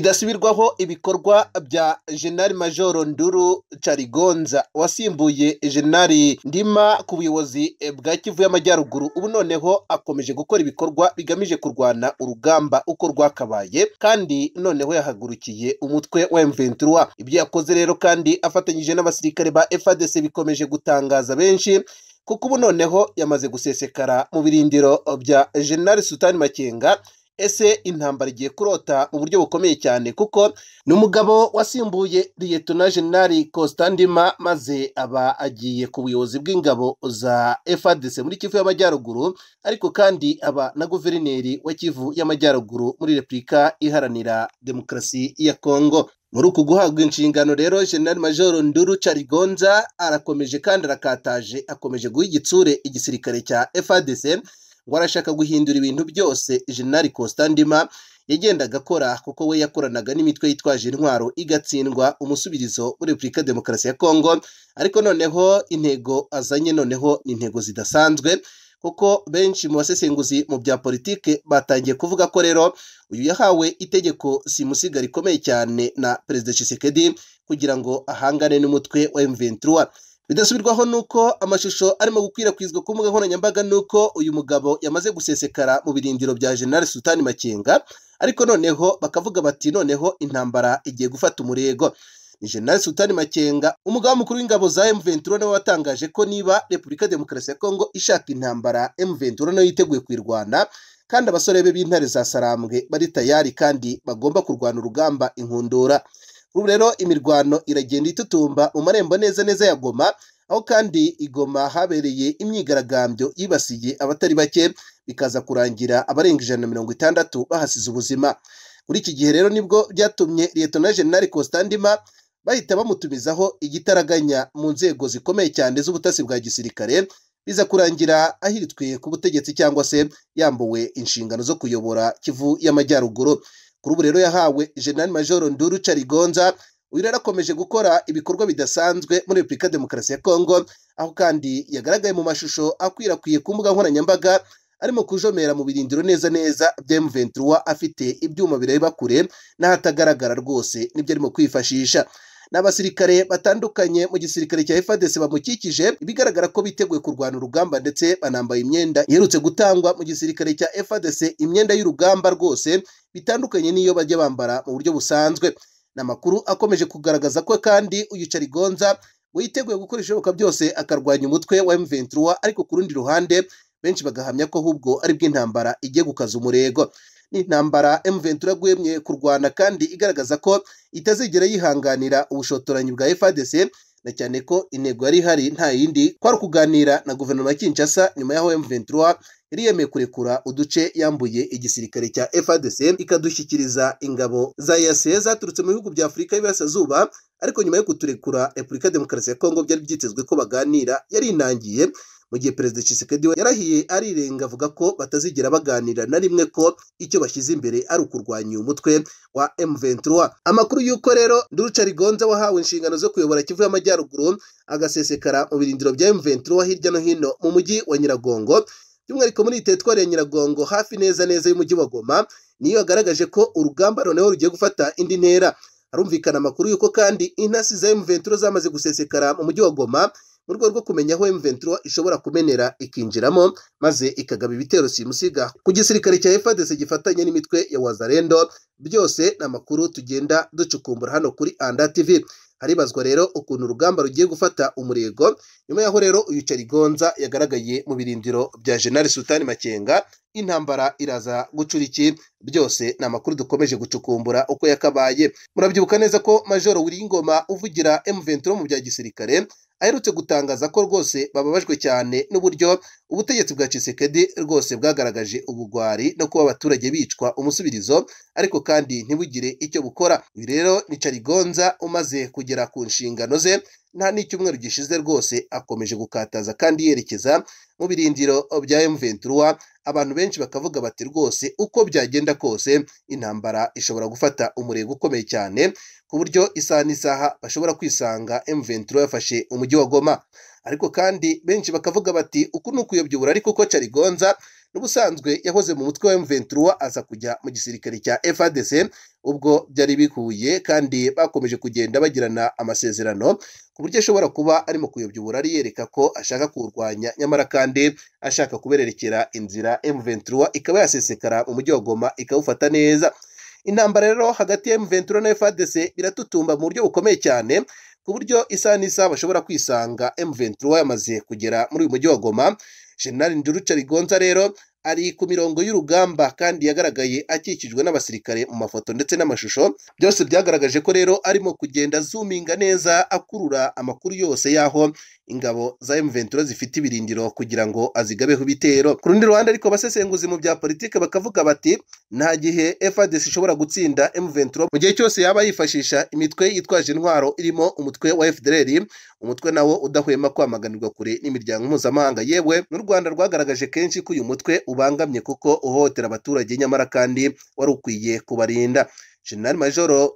bidasubirwaho ibikorwa bya Jenerali Majoro Nduru Carigonza wasimbuye Jenerali Ndima ku buyobozi bwa Kivu y'Amajyaruguru ubu noneho akomeje gukora ibikorwa bigamije kurwana urugamba uko rwakabaye kandi noneho yahagurukiye umutwe wa M23 ibyo yakoze rero kandi afatanyije n'abasirikare ba FARDC bikomeje gutangaza benshi kuko ubu noneho yamaze gusesekara mu birindiro bya Jenerali Sultani Makenga ese intambara igiye kurota mu buryo bukomeye cyane kuko ni umugabo wasimbuye liyetona generali Kostandima maze aba agiye ku buyobozi bw'ingabo za FARDC muri Kivu y'Amajyaruguru ariko kandi aba na guverineri wa Kivu y'Amajyaruguru muri Repubulika Iharanira Demokarasi ya Kongo muri uku guhabwa inshingano rero general major nduru carigonza arakomeje kandi arakataje akomeje guha igitsure igisirikare cya FARDC ngo arashaka guhindura ibintu byose jenerali Kostandima yagendaga akora kuko we yakoranaga n'imitwe yitwaje intwaro igatsindwa umusubirizo muri Repubulika Demokarasi ya Kongo ariko noneho intego azanye noneho ni intego zidasanzwe kuko benshi mu basesenguzi mu bya politike batangiye kuvuga ko rero uyu yahawe itegeko simusiga rikomeye cyane na perezida Tshisekedi kugira ngo ahangane n'umutwe wa M23 bidasubirwaho nuko amashusho arimo gukwirakwizwa ku mbuga nkoranyambaga nuko uyu mugabo yamaze gusesekara mu birindiro bya General Sultani Makenga ariko noneho bakavuga bati noneho intambara igiye gufata umurego ni General Sultani Makenga umugaba mukuru w'ingabo za M23 nawe watangaje ko niba Repubulika Demokarasi ya Kongo ishaka intambara M23 nayo yiteguye kuyirwana kandi abasore be b'intare za Sarambwe bari tayari kandi bagomba kurwana urugamba inkundura ubu rero imirwano iragenda itutumba mu marembo neza neza ya Goma aho kandi igoma habereye imyigaragambyo yibasiye abatari bake bikaza kurangira abarenga ijana na mirongo itandatu bahasize ubuzima muri iki gihe rero nibwo byatumye liyetona jenali Kostandima bahita bamutumizaho igitaraganya mu nzego zikomeye cyane z'ubutasi bwa gisirikare biza kurangira ahiritswe ku butegetsi cyangwa se yambuwe inshingano zo kuyobora Kivu y'Amajyaruguru kuri ubu rero yahawe General Major Nduru Carigonza uyu rero akomeje gukora ibikorwa bidasanzwe muri Repubulika Demokarasi ya Kongo aho kandi yagaragaye mu mashusho akwirakwiriye ku mbuga nkoranyambaga arimo kujomera mu birindiro neza neza bya M23 afite ibyuma bireba kure n'ahatagaragara rwose nibyo arimo kwifashisha n'abasirikare batandukanye mu gisirikare cya FARDC bamukikije bigaragara ko biteguye kurwana urugamba ndetse banambaye imyenda iherutse gutangwa mu gisirikare cya FARDC imyenda y'urugamba rwose bitandukanye n'iyo bajya bambara mu buryo busanzwe ni amakuru akomeje kugaragaza ko kandi uyu Carigonza we yiteguye gukora ibishoboka byose akarwanya umutwe wa M23 ariko ku rundi ruhande benshi bagahamya ko ahubwo ari bw'intambara igiye gukaza umurego ni intambara M23 yagwemye kurwana kandi igaragaza ko itazigera yihanganira ubushotoranyi bwa FARDC na cyane ko intego yari ihari nta yindi kwari kuganira na guverinoma ya Kinshasa nyuma yaho M23 yari yemeye kurekura uduce yambuye igisirikare cya FARDC ikadushyikiriza ingabo za EAC zaturutse mu bihugu bya Afurika y'Iburasirazuba ariko nyuma yo kuturekura Repubulika Demokarasi ya Kongo byari byitezwe ko baganira yari inangiye mu gihe perezida Tshisekedi yarahiye arirenga avuga ko batazigera baganira na rimwe ko icyo bashyize imbere ari ukurwanya uyu mutwe wa M23 amakuru y'uko rero Nduricarigonza wahawe inshingano zo kuyobora Kivu y'Amajyaruguru agasesekara mu birindiro bya M23 hirya no hino mu mujyi wa Nyiragongo by'umwihariko muri teritwari ya Nyiragongo hafi neza neza y'umujyi wa Goma niyo yagaragaje ko urugamba noneho rugiye gufata indi ntera harumvikana amakuru y'uko kandi intasi za M23 zamaze gusesekara mu mujyi wa Goma mu rwego rwo kumenya aho M23 ishobora kumenera ikinjiramo maze ikagaba ibitero simusiga ku gisirikare cya FARDC gifatanye n'imitwe ya Wazalendo byose ni amakuru tugenda ducukumbura hano kuri Anda TV haribazwa rero ukuntu urugamba rugiye gufata umurego nyuma yaho rero uyu Carigonza yagaragaye mu birindiro bya General Sultani Makenga intambara iraza gucura iki byose ni amakuru dukomeje gucukumbura uko yakabaye murabyibuka neza ko Major Wiringoma uvugira M23 mu bya gisirikare aherutse gutangaza ko rwose bababajwe cyane n'uburyo ubutegetsi bwa Tshisekedi rwose bwagaragaje ubugwari no kuba abaturage bicwa umusubirizo ariko kandi ntibugire icyo bukora ibi rero ni Carigonza umaze kugera ku nshingano ze nta n'icyumweru gishize rwose akomeje gukataza kandi yerekeza mu birindiro bya M23 abantu benshi bakavuga bati rwose uko byagenda kose intambara ishobora gufata umurego ukomeye cyane ku buryo isaha n'isaha bashobora kwisanga M23 yafashe umujyi wa Goma ariko kandi benshi bakavuga bati uku ni ukuyobya uburari kuko carigonza n'ubusanzwe yahoze mu mutwe wa M23 aza kujya mu gisirikare cya FARDC ubwo byari bihuye kandi bakomeje kugenda bagirana amasezerano ku buryo ashobora kuba arimo kuyobya uburari yereka ko ashaka kuwurwanya nyamara kandi ashaka kubererekera inzira M23 ikaba yasesekara mu mujyi wa Goma ikawufata neza intambara rero hagati ya M23 na FARDC biratutumba mu buryo bukomeye cyane ku buryo isaha n'isaha bashobora kwisanga M23 yamaze kugera muri uyu mujyi wa Goma General Nduru Carigonza rero ari ku mirongo y'urugamba kandi yagaragaye akikijwe n'abasirikare mu mafoto ndetse n'amashusho byose byagaragaje ko rero arimo kugenda azuminga neza akurura amakuru yose y'aho ingabo za M23 zifite ibirindiro kugira ngo azigabeho ibitero ku rundi ruhande ariko abasesenguzi mu bya politike bakavuga bati nta gihe FARDC ishobora gutsinda M23 mu gihe cyose yaba yifashisha imitwe yitwaje intwaro irimo umutwe wa FDLR umutwe nawo udahwema kwamaganirwa kure n'imiryango mpuzamahanga yewe n'u Rwanda rwagaragaje kenshi ko uyu mutwe ubangamye kuko uhohotera abaturage nyamara kandi wari ukwiye kubarinda General Major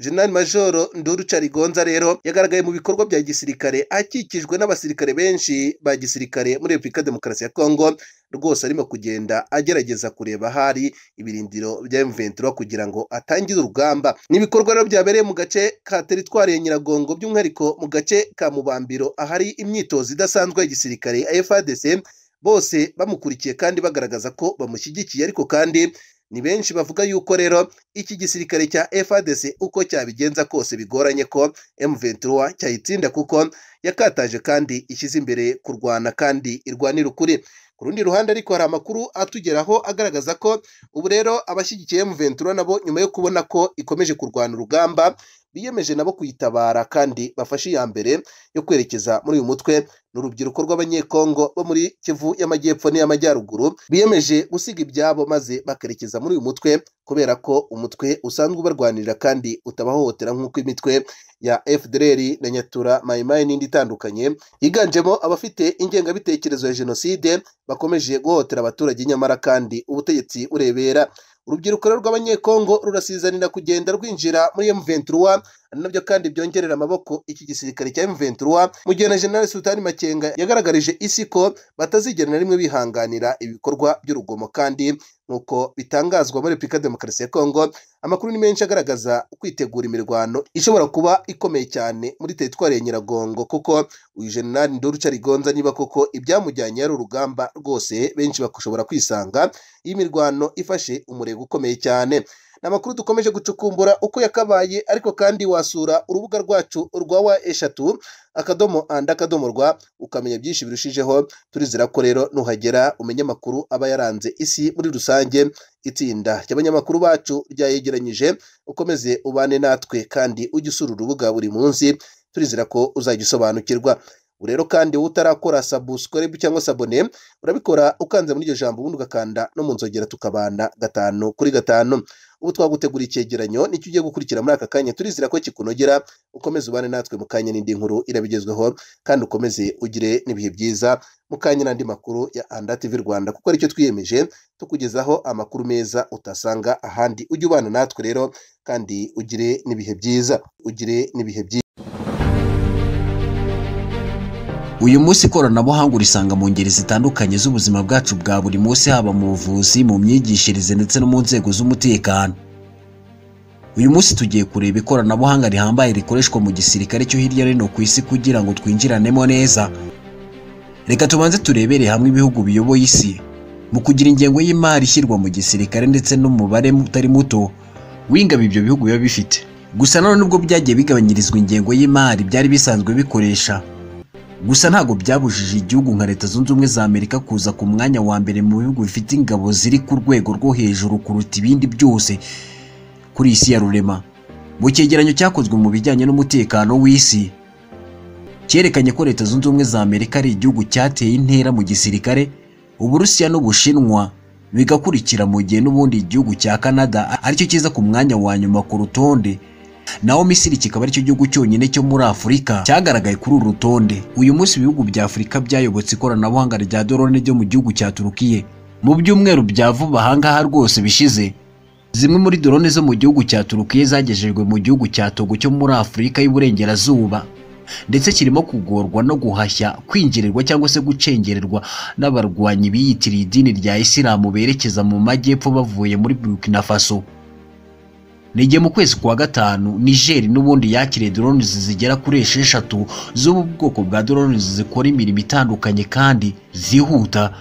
General Major Nduru Carigonza rero yagaragaye mu bikorwa bya gisirikare akikijwe n'abasirikare benshi ba gisirikare muri Repubulika Demokarasi ya Kongo rwose arimo kugenda agerageza kureba ahari ibirindiro bya M23 kugira ngo atangire urugamba n'ibikorwa rero byabereye mu gace ka teritwari ya Nyiragongo by'umwihariko mu gace ka Mubambiro ahari imyitozo idasanzwe ya gisirikare ya FARDC bose bamukurikiye kandi bagaragaza ko bamushyigikiye ariko kandi ni benshi bavuga yuko rero iki gisirikare cya FARDC uko cyabigenza kose bigoranye ko M23 cyayitsinda kuko yakataje kandi ishyize imbere kurwana kandi irwanira ukuri ku rundi ruhande ariko hari amakuru atugeraho agaragaza ko ubu rero abashyigikiye M23 nabo nyuma yo kubona ko ikomeje kurwana urugamba biyemeje nabo kuyitabara kandi bafashe iya mbere yo kwerekeza muri uyu mutwe n'urubyiruko rw'abanyekongo bo muri Kivu y'amajyepfo n'iy'amajyaruguru biyemeje gusiga ibyabo maze bakerekeza muri uyu mutwe kubera ko umutwe usanzwe ubarwanirira kandi utabahohotera nk'uko imitwe ya FDLR na Nyatura Mayimayi n'indi itandukanye yiganjemo abafite ingengabitekerezo ya jenoside bakomeje guhohotera abaturage nyamara kandi ubutegetsi urebera urubyiruko rw'abanyekongo rurasizanira kugenda rwinjira muri M23 nabyo kandi byongerera amaboko iki gisirikare cya M23 mu gihe na General Sultani Makenga yagaragarije isi ko batazigera na rimwe bihanganira ibikorwa by'urugomo kandi nk'uko bitangazwa muri Repubulika Demokarasi ya Kongo amakuru ni menshi agaragaza kwitegura imirwano ishobora kuba ikomeye cyane muri teritwari ya Nyiragongo kuko uyu General Nduru Carigonza niba koko ibyamujyanye ari urugamba rwose benshi bakashobora kwisanga iyi mirwano ifashe umurego ukomeye cyane ni amakuru dukomeje gucukumbura uko yakabaye ariko kandi wasura urubuga rwacu rwa wa eshatu akadomo andi akadomo rwa ukamenya byinshi birushijeho turizera ko rero nuhagera umenye amakuru aba yaranze isi muri rusange itsinda ry'abanyamakuru bacu ryayegeranyije ukomeze ubane natwe kandi ujye usura urubuga buri munsi turizera ko uzajya usobanukirwa rero kandi wowe utarakora sabusikoribu cyangwa sabone urabikora ukanze muri iryo jambo ubundi ugakanda no mu nzogera tukabana gatanu kuri gatanu ubu twaguteguriye icyegeranyo nicyo ugiye gukurikira muri aka kanya turizera ko kikunogera ukomeze ubane natwe mu kanya n'indi nkuru irabigezweho kandi ukomeze ugire n'ibihe byiza mu kanya n'andi makuru ya anda tv rwanda kuko aricyo twiyemeje tukugezaho amakuru meza utasanga ahandi ujye ubana natwe rero kandi ugire n'ibihe byiza ugire n'ibihe byiza uyu munsi ikoranabuhanga urisanga mu ngeri zitandukanye z'ubuzima bwacu bwa buri munsi haba mu buvuzi mu myigishirize ndetse no mu nzego z'umutekano uyu munsi tugiye kureba ikoranabuhanga rihambaye rikoreshwa mu gisirikare cyo hirya no hino ku isi kugira ngo twinjiranemo neza reka tubanze turebere hamwe ibihugu biyoboye isi mu kugira ingengo y'imari ishyirwa mu gisirikare ndetse n'umubare utari muto w'ingabo ibyo bihugu biba bifite gusa nanone ubwo byagiye bigabanyirizwa ingengo y'imari byari bisanzwe bikoresha gusa ntabwo byabujije igihugu nka leta zunze ubumwe za amerika kuza ku mwanya wa mbere mu bihugu bifite ingabo ziri ku rwego rwo hejuru kuruta ibindi byose kuri isi ya rurema mu cyegeranyo cyakozwe mu bijyanye n'umutekano w'isi cyerekanye ko leta zunze ubumwe za amerika ari igihugu cyateye intera mu gisirikare uburusiya n'ubushinwa bigakurikira mu gihe n'ubundi igihugu cya canada aricyo kiza ku mwanya wa nyuma ku rutonde naho misiri kikaba aricyo gihugu cyonyine cyo muri afurika cyagaragaye kuri uru rutonde uyu munsi ibihugu bya afurika byayobotse ikoranabuhanga rya dorone ryo mu gihugu cya turukiye mu byumweru bya vuba ahangaha rwose bishize zimwe muri dorone zo mu gihugu cya turukiye zagejejwe mu gihugu cya togo cyo muri afurika y'iburengerazuba ndetse kirimo kugorwa no guhashya kwinjirerwa cyangwa se gucengererwa n'abarwanyi biyitiriye idini rya isilamu berekeza mu majyepfo bavuye muri burkina faso nige mu kwezi kwa gatanu nigeri n'ubundi yakiriye doroni zigera kuri esheshatu zo mu bwoko bwa doroni zikora imirimo itandukanye kandi zihuta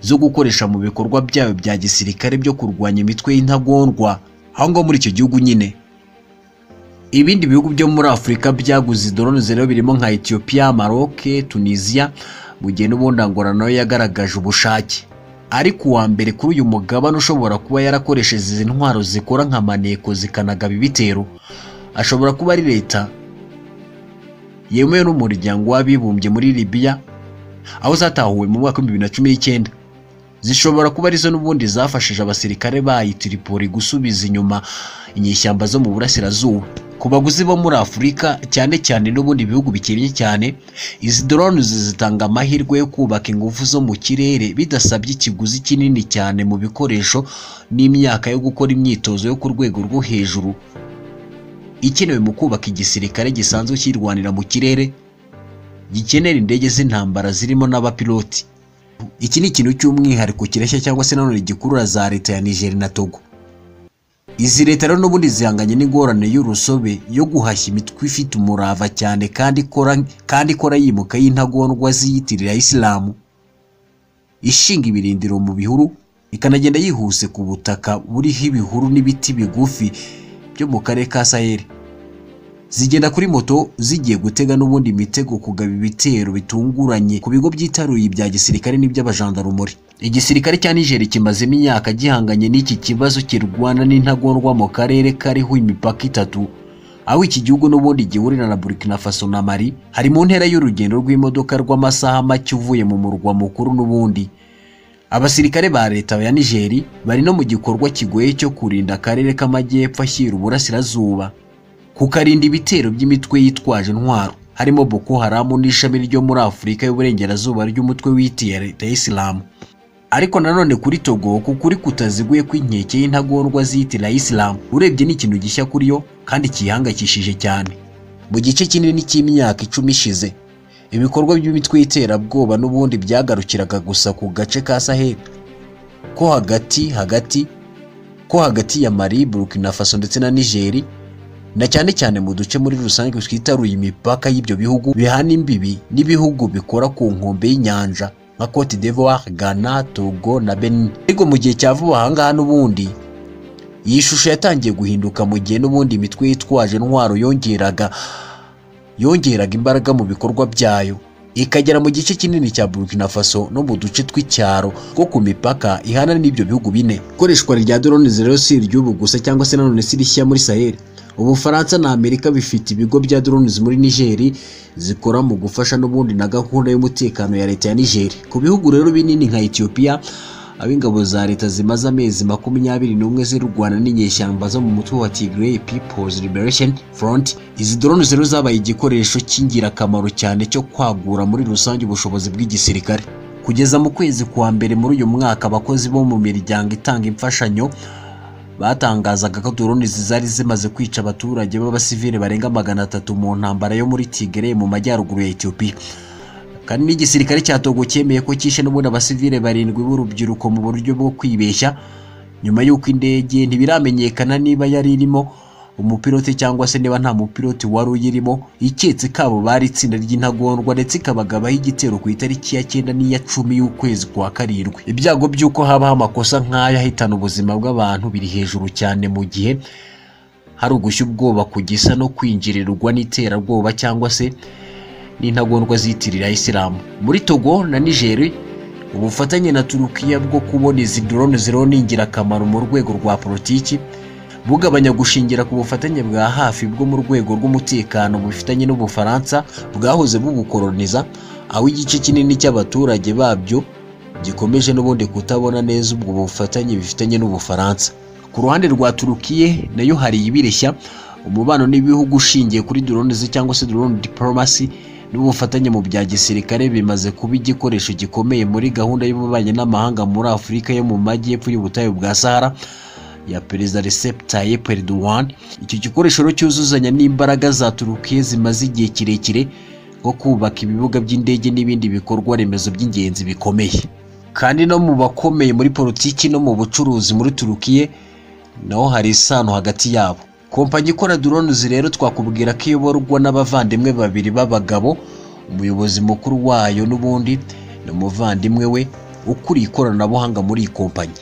zo gukoresha mu bikorwa byayo bya gisirikare byo kurwanya imitwe y'intagondwa aho ngaho muri icyo gihugu nyine ibindi bihugu byo muri afurika byaguze dorone zero birimo nka etiyopiya maroke tunisiya mu gihe n'ubundangura nayo yagaragaje ubushake ariko uwa mbere kuri uyu mugabane ushobora kuba yarakoresheje izi ntwaro zikora nka maneko zikanagaba ibitero ashobora kuba ari leta yemewe n'umuryango w'abibumbye muri libiya aho zatahuwe mu mwaka w'ibihumbi bibiri na cumi n'icyenda zishobora kuba arizo n'ubundi zafashije abasirikare bayi Tripoli gusubiza inyuma inyeshyamba zo mu burasirazuba ku baguzi bo muri afurika cyane cyane n'ubundi bihugu bikennye cyane izi dorone zitanga amahirwe yo kubaka ingufu zo mu kirere bidasabye ikiguzi kinini cyane mu bikoresho n'imyaka yo gukora imyitozo yo ku rwego rwo hejuru ikenewe mu kubaka igisirikare gisanzwe kirwanira mu kirere gikenera indege z'intambara zirimo n'abapiloti iki ni ikintu cy'umwihariko kireshya cyangwa se nanone gikurura za leta ya Niger na Togo izi leta rero n'ubundi zihanganye n'ingorane y'urusobe yo guhashya imitwe ifite umurava cyane kandi ikora kandi ikora yimuka y'intagondwa ziyitirira isilamu ishinga ibirindiro mu bihuru ikanagenda yihuse ku butaka buriho ibihuru n'ibiti bigufi byo mu karere ka Sahel zigenda kuri moto zigiye gutega n'ubundi imitego kugaba ibitero bitunguranye ku bigo byitaruye ibya gisirikare n'iby'abajandarumuri igisirikare cya nigeri kimazemo imyaka gihanganye n'iki kibazo kirwana n'intagondwa mu karere kariho imipaka itatu aho iki gihugu n'ubundi gihurira na burkina faso na mali hari mu ntera y'urugendo rw'imodoka rw'amasaha make uvuye mu murwa mukuru n'ubundi abasirikare ba leta ya nigeri bari no mu gikorwa kigoye cyo kurinda akarere k'amajyepfo ashyira uburasirazuba kukarinda ibitero by'imitwe yitwaje intwaro harimo Boko Haram n'ishami ryo muri Afurika y'Uburengerazuba ry'umutwe witiye leta y'Isilamu ariko nanone kuri Togo kuko uri kutaziguye kw'inkeke y'intagondwa zitira Isilamu urebye ni ikintu gishya kuri yo kandi kiyihangayikishije cyane mu gice kinini cy'imyaka icumi ishize ibikorwa by'imitwe y'iterabwoba n'ubundi byagarukiraga gusa ku gace ka Sahel ko hagati hagati ko hagati ya Mali, Burkina Faso ndetse na Nigeria na cyane cyane mu duce muri rusange twitaruye imipaka y'ibyo bihugu bihana imbibi n'ibihugu bikora ku nkombe y'inyanja nka Cote d'Ivoire, Ghana, Togo na Benin. Ariko mu gihe cya vuba aha ngaha n'ubundi iyi shusho yatangiye guhinduka mu gihe n'ubundi imitwe yitwaje intwaro yongeraga yongeraga imbaraga mu bikorwa byayo ikagera mu gice kinini cya Burkina Faso no mu duce tw'icyaro two ku mipaka ihana n'ibyo bihugu bine. Ikoreshwa rya drone zero si iry'ubu gusa cyangwa se nanone si rishya muri Sahel. Ubufaransa na Amerika bifite ibigo bya drones muri Nigeri zikora mu gufasha n'ubundi na gahunda y'umutekano ya leta ya Nigeri. Ku bihugu rero binini nka Ethiopia ab'ingabo za leta zimaze amezi makumyabiri n'umwe zirwana n'inyeshyamba zo mu mutwe wa Tigray People's Liberation Front izi drone rero zabaye igikoresho cy'ingirakamaro cyane cyo kwagura muri rusange ubushobozi bw'igisirikare kugeza mu kwezi kwa mbere muri uyu mwaka abakozi bo mu miryango itanga imfashanyo batangazaga ko drone zari zimaze kwica abaturage b'abasivile barenga magana atatu mu ntambara yo muri Tigray mu majyaruguru ya Ethiopia kandi n'igisirikare cya Togo cyemeye ko cyishe n'ubundi abasivile barindwi b'urubyiruko mu buryo bwo kwibeshya nyuma y'uko indege ntibiramenyekana niba yari irimo umupiloti cyangwa se niba nta mupiloti wari uyirimo iketse kabo bari itsinda ry'intagondwa ndetse ikabagabaho igitero ku itariki ya cyenda n'iya cumi y'ukwezi kwa karindwi ibyago by'uko habaho amakosa nk'aya ahitana ubuzima bw'abantu biri hejuru cyane mu gihe hari ugushya ubwoba ku gisa no kwinjirirwa n'iterabwoba cyangwa se n'intagondwa zitirira isilamu muri togo na nigeri ubufatanye na turukiya bwo kubona izi dorone ziriho ni ingirakamaro mu rwego rwa politiki bugabanya gushingira ku bufatanye bwa hafi bwo mu rwego rw'umutekano bufitanye n'ubufaransa bwahoze bugukoroniza aho igice kinini cy'abaturage babyo gikomeje n'ubundi kutabona neza ubwo bufatanye bifitanye n'ubufaransa ku ruhande rwa turukiye nayo hari ibireshya umubano n'ibihugu ushingiye kuri drone cyangwa se drone diplomacy n'ubufatanye mu bya gisirikare bimaze kuba igikoresho gikomeye muri gahunda y'ububanyi n'amahanga muri Afurika yo mu majyepfo y'ubutayu bwa Sahara ya perezida Recep Tayyip Erdogan icyo gikoresho rero cyuzuzanya n'imbaraga za Turukiya zimaze igihe kirekire nko kubaka ibibuga by'indege n'ibindi bikorwa remezo by'ingenzi bikomeye kandi no mu bakomeye muri politiki no mu bucuruzi muri Turukiya naho hari isano hagati yabo kompanyi ikora drones rero twakubwira ko iyoborwa n'abavandimwe babiri b'abagabo umuyobozi mukuru wayo n'ubundi ni umuvandimwe we ukuriye ikoranabuhanga muri iyi kompanyi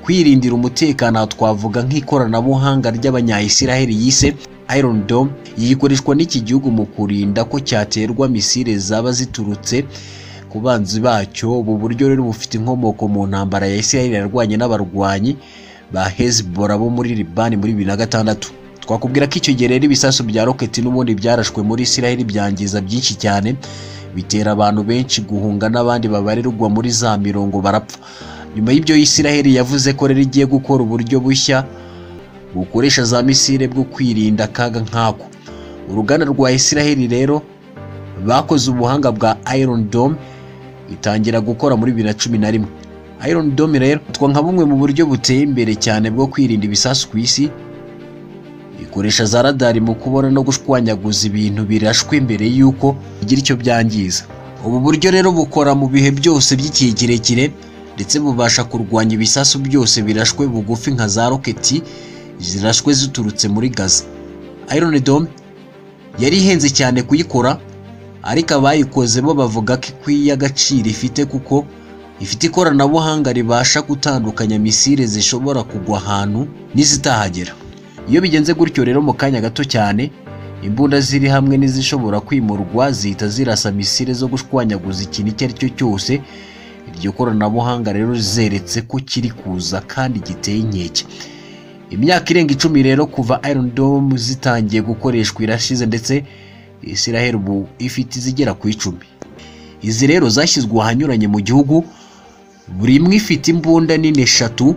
kwirindira umutekano aha twavuga nk'ikoranabuhanga ry'abanyayisiraheli yise Iron Dome yikoreshwa n'iki gihugu mu kurinda ko cyaterwa misile zaba ziturutse ku banzi bacyo ubu buryo rero bufite inkomoko mu ntambara ya Isiraheli yarwanye n'abarwanyi ba Hezbollah bo muri Libani muri bibiri na gatandatu twakubwira ko icyo gihe rero ibisasu bya roketi n'ubundi byarashwe muri Isiraheli byangiza byinshi cyane bitera abantu benshi guhunga n'abandi babarirwa muri za mirongo barapfa nyuma y'ibyo Isiraheli yavuze ko rero igiye gukora uburyo bushya bukoresha za misile bwo kwirinda akaga nk'ako uruganda rwa Isiraheli rero bakoze ubuhanga bwa Iron Dome itangira gukora muri bibiri na cumi na rimwe Iron Dome rero twa nka bumwe mu buryo buteye imbere cyane bwo kwirinda ibisasu ku isi ikoresha za radari mu kubona no gushwanyaguza ibintu birashwe mbere y'uko bigira icyo byangiza ubu buryo rero bukora mu bihe byose by'igihe kirekire ndetse bubasha kurwanya ibisasu byose birashwe bugufi nka za roketi zirashwe ziturutse muri gaza Iron Dome yari ihenze cyane kuyikora ariko abayikoze bo bavuga ko ikwiye agaciro ifite kuko ifite ikoranabuhanga ribasha gutandukanya misile zishobora kugwa ahantu n'izitahagera iyo bigenze gutyo rero mu kanya gato cyane imbunda ziri hamwe n'izishobora kwimurwa zihita zirasa misile zo gushwanyaguza ikintu icyo ari cyo cyose iryo koranabuhanga rero zeretse ko kiri kuza kandi giteye inkeke imyaka irenga icumi rero kuva Iron Dome zitangiye gukoreshwa irashize ndetse Israel ubu ifite izigera ku icumi izi rero zashyizwe ahanyuranye mu gihugu buri imwe ifite imbunda nini eshatu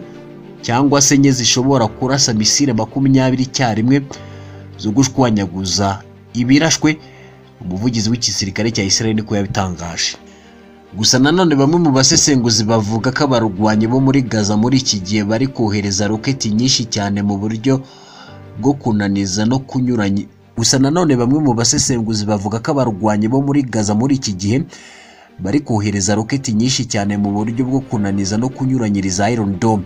cyangwa se enye zishobora kurasa misile makumyabiri icyarimwe zo gushwanyaguza ibirashwe umuvugizi w'igisirikare cya Israel niko yabitangaje gusa nanone bamwe mu basesenguzi bavuga ko abarwanyi bo muri Gaza muri iki gihe bari kohereza roketi nyinshi cyane mu buryo bwo kunaniza no kunyuranya gusa nanone bamwe mu basesenguzi bavuga ko abarwanyi bo muri Gaza muri iki gihe bari kohereza roketi nyinshi cyane mu buryo bwo kunaniza no kunyuranyiriza Iron Dome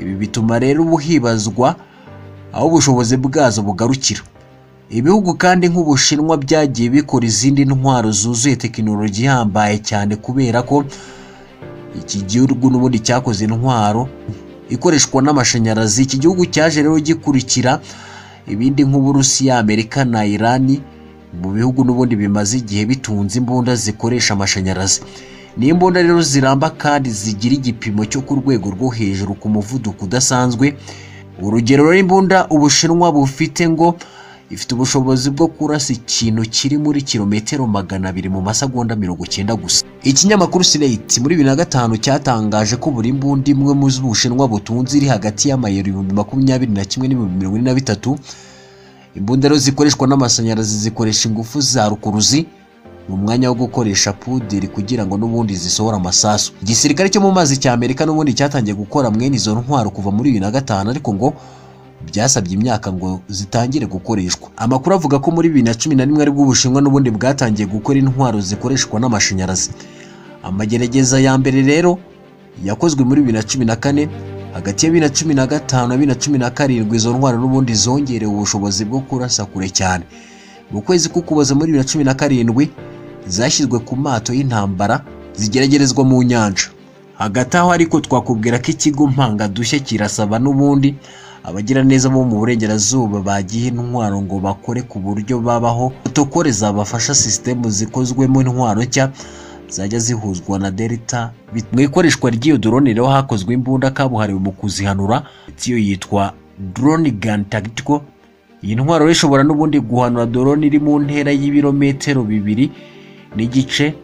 ibi bituma rero ubu hibazwa aho ubushobozi bwazo bugarukira ibihugu kandi nk'ubushinwa byagiye bikora izindi ntwaro zuzuye tekinoloji ihambaye cyane kubera ko iki gihugu n'ubundi cyakoze intwaro ikoreshwa n'amashanyarazi iki gihugu cyaje rero gikurikira ibindi nk'uburusiya amerika na irani mu bihugu n'ubundi bimaze igihe bitunze imbunda zikoresha amashanyarazi ni imbunda rero ziramba kandi zigira igipimo cyo ku rwego rwo hejuru ku muvuduko udasanzwe urugero rw'imbunda ubushinwa bufite ngo ifite ubushobozi bwo kurasa ikintu kiri muri kilometero magana abiri mu masegonda mirongo icyenda gusa ikinyamakuru Slate muri bibiri na gatanu cyatangaje ko buri mbunda imwe mu z'ubushinwa butunze iri hagati y'amayero ibihumbi makumyabiri na kimwe n'ibihumbi mirongo ine na bitatu imbunda rero zikoreshwa n'amashanyarazi zikoresha ingufu za rukuruzi mu mwanya wo gukoresha puderi kugira ngo n'ubundi zisohore amasasu igisirikare cyo mu mazi cya amerika n'ubundi cyatangiye gukora mwene izo ntwaro kuva muri bibiri na gatanu ariko ngo byasabye imyaka ngo zitangire gukoreshwa amakuru avuga ko muri bibiri na cumi na rimwe aribwo ubushinwa n'ubundi bwatangiye gukora intwaro zikoreshwa n'amashanyarazi amagerageza ya mbere rero yakozwe muri bibiri na cumi na kane hagati ya bibiri na cumi na gatanu na bibiri na cumi na karindwi izo ntwaro n'ubundi zongerewe ubushobozi bwo kurasa kure cyane mu kwezi k'ukuboza muri bibiri na cumi na karindwi zashyizwe ku mato y'intambara zigeragerezwa mu nyanja hagati aho ariko twakubwira ko ikigo mpangadushya kirasaba n'ubundi abagiraneza bo mu burengerazuba bagiye intwaro ngo bakore ku buryo babaho protokole zabafasha sisitemu zikozwemo intwaro nshya zajya zihuzwa na delta mu ikoreshwa ry'iyo drone rero hakozwe imbunda kabuhariwe mu kuzihanura iyo yitwa drone gun tactical iyi ntwaro rero ishobora n'ubundi guhanura drone iri mu ntera y'ibirometero bibiri n'igice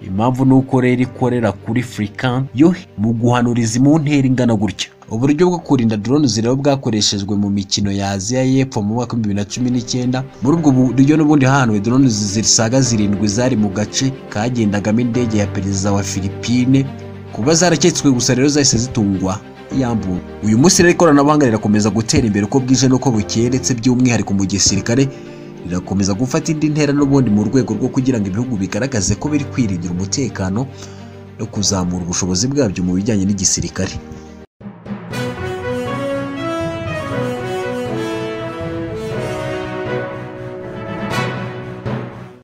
impamvu ni uko rero ikorera kuri furikani yo mu guhanuriza mu ntera ingana gutya uburyo bwo kurinda drone zireba bwakoreshejwe mu mikino ya Aziya y'Epfo mu mwaka w'ibihumbi bibiri na cumi n'icyenda muri ubwo buryo n'ubundi hahanuwe drone zisaga zirindwi zari mu gace kagendagamo indege ya perezida wa Philippine kuba zaraketswe gusa rero zahise zitungwa yambura uyu munsi rero ikoranabuhanga rirakomeza gutera imbere uko bwije n'uko bukeye ndetse by'umwihariko mu gisirikare rirakomeza gufata indi ntera n'ubundi mu rwego rwo kugira ngo ibihugu bigaragaze ko biri kwirindira umutekano no kuzamura ubushobozi bwabyo mu bijyanye n'igisirikare